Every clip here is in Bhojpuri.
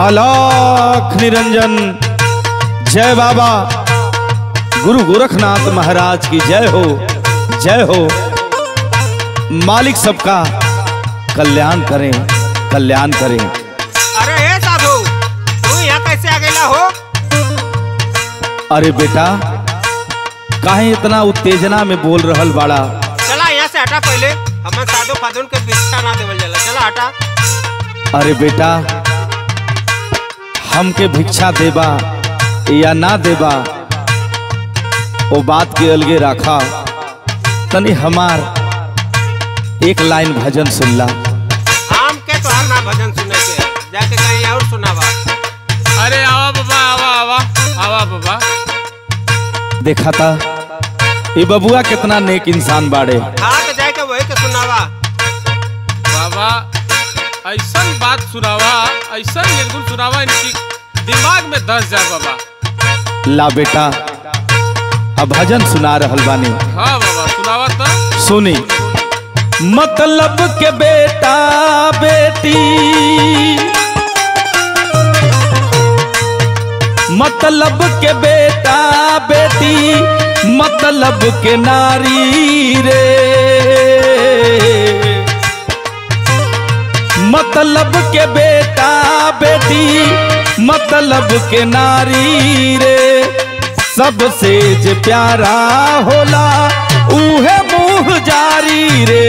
आलाख निरंजन जय बाबा गुरु गोरखनाथ महाराज की जय हो जय हो मालिक सबका कल्याण करें कल्याण करें अरे हे साधु तू यहाँ कैसे आ गया हो अरे बेटा काहे इतना उत्तेजना में बोल रहल बाड़ा चला यहाँ से हटा पहले हमें साधु फादुन के भिक्षा ना देवल जाला चला हटा अरे बेटा हमके भिक्षा देबा या ना देबा वो बात के अलगे रखा तनी हमार एक लाइन भजन सुनला हम के तो ना भजन सुने के जाके कहीं और सुनावा अरे आवा बाबा आवा आवा आवा बाबा देखा था ये बबुआ कितना नेक इंसान बाड़े हाँ तो जाके वही के सुनावा बाबा ऐसा बात सुनावा ऐसा निर्गुण सुनावा इनकी दिमाग में धस जाए बाबा ला बेटा अब भजन सुना रहल बानी हाँ बाबा सुनावा तो सुनी मतलब के बेटा बेटी मतलब के बेटा बेटी मतलब के नारी रे मतलब के बेटा बेटी मतलब के नारी रे सबसे जे प्यारा होला उहे मुँह जारी रे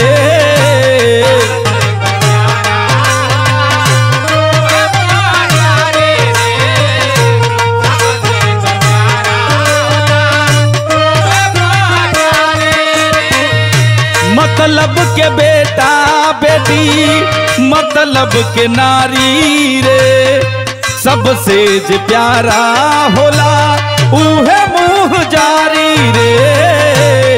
मतलब के बेटा बेटी मतलब के नारी रे सबसे जे प्यारा होला उहे मुँह जारी रे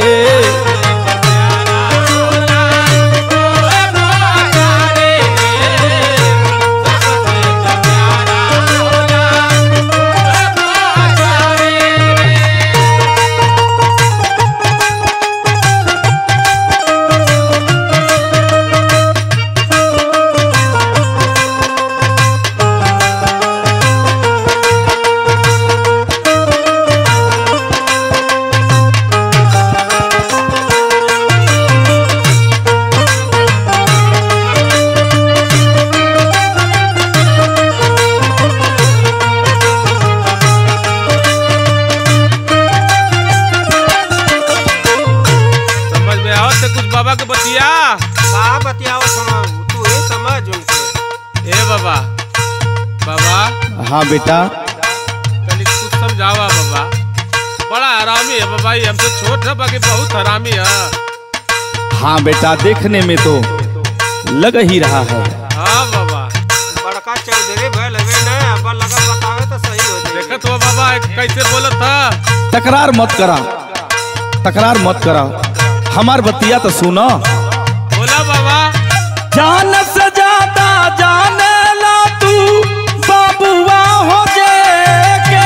समझ में आओ तो कुछ बाबा के बतिया कहाँ बतियावा सुनाऊ तू ही समझ उनके ए बाबा बाबा हाँ बेटा तनिक कुछ समझावा बाबा बड़ा हरामी है बाबा ये हमसे छोट है बाकी बहुत हरामी है हाँ बेटा देखने में तो लग ही रहा है हाँ बाबा बड़का चौधरी भैल हवे न अब लगा बतावे तो सही हो जाए देखत हो बाबा कैसे बोलत था तकरार मत करा तकरार मत करा हमार बतिया तो सुनो बोला बाबा जान से ज्यादा जाने ला तू बाबुआ हो जे के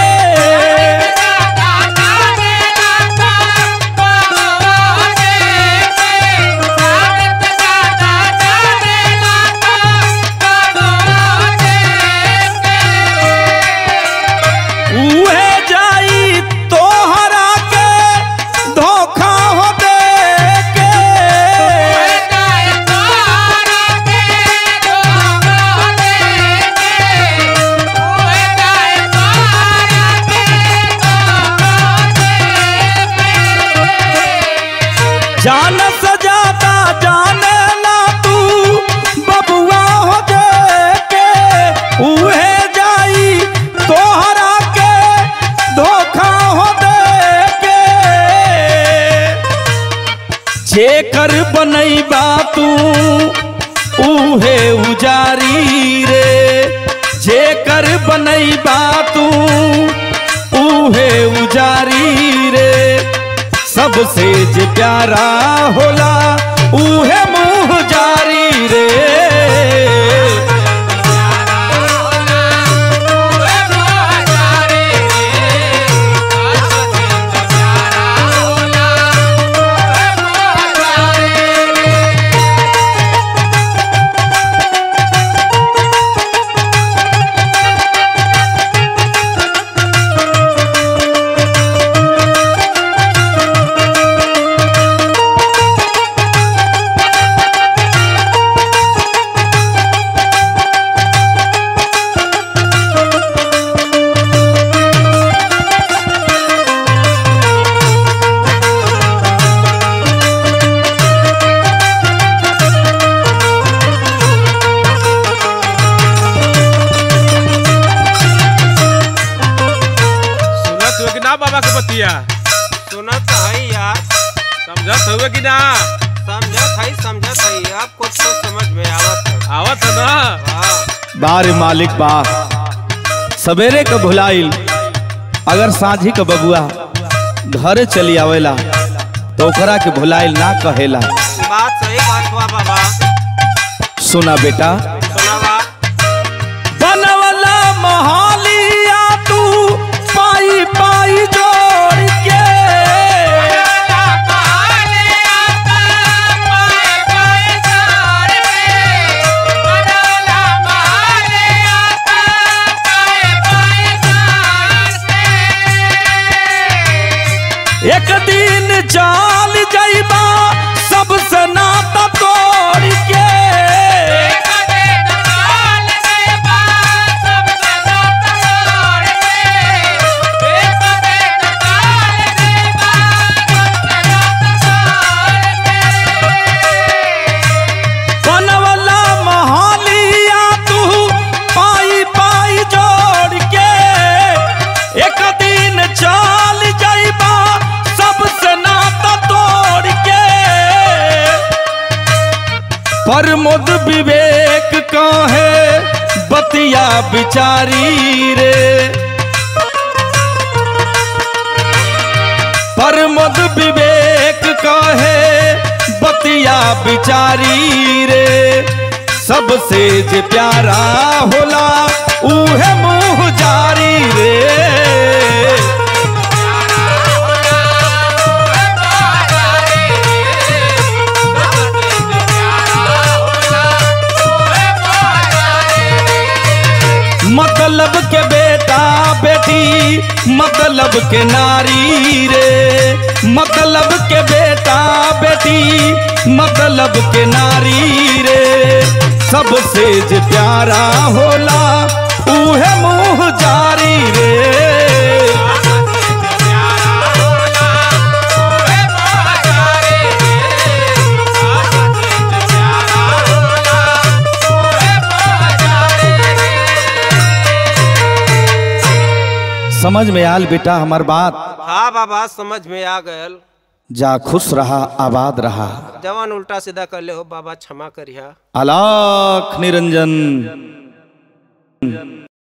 उहे जाई तोहरा के धोखा हो दे के जान सजाता जाने ला तू बबुआ हो जे के उहे जाई तोहरा के धोखा हो दे के जेकर बनैबा तू उहे उजारी रे जेकर बनैबा तू उहे उजारी रे सबसे जे प्यारा होला उहे मुँह जारी रे का बाबा के बतिया सुनत है यार समझत हुए कि ना समझत है समझत है अब कुछ तो समझ में आवत है आवत है ना हाँ बार मालिक बा सवेरे के भुलाइल अगर साझी के बबुआ घरे चली आवेला तो ओकरा के भुलाइल ना कहेला बात सही बात हुआ बाबा सुना बेटा सुनावा बनवला मोहालिया तू पाई पाई जोड़ के एक दिन चाल जाइबा सबसे नाता तोड़ के बनवला मोहालिया तू पाई पाई जोड़ के एक दिन चाल जाइबा सबसे नाता तोड़ के प्रमोद विवेक कहे बतिया बिचारी रे प्रमोद विवेक कहे बतिया बिचारी रे सबसे जे प्यारा होला उहे मुँह जारी रे मतलब के बेटा बेटी मतलब के नारी रे मतलब के बेटा बेटी मतलब के नारी रे सबसे जे प्यारा होला उहे मुँह जारी रे समझ में आल बेटा हमार बात हाँ बाबा समझ में आ गयल जा खुश रहा आबाद रहा जवान उल्टा सीधा कर ले हो बाबा क्षमा करिया अलाख निरंजन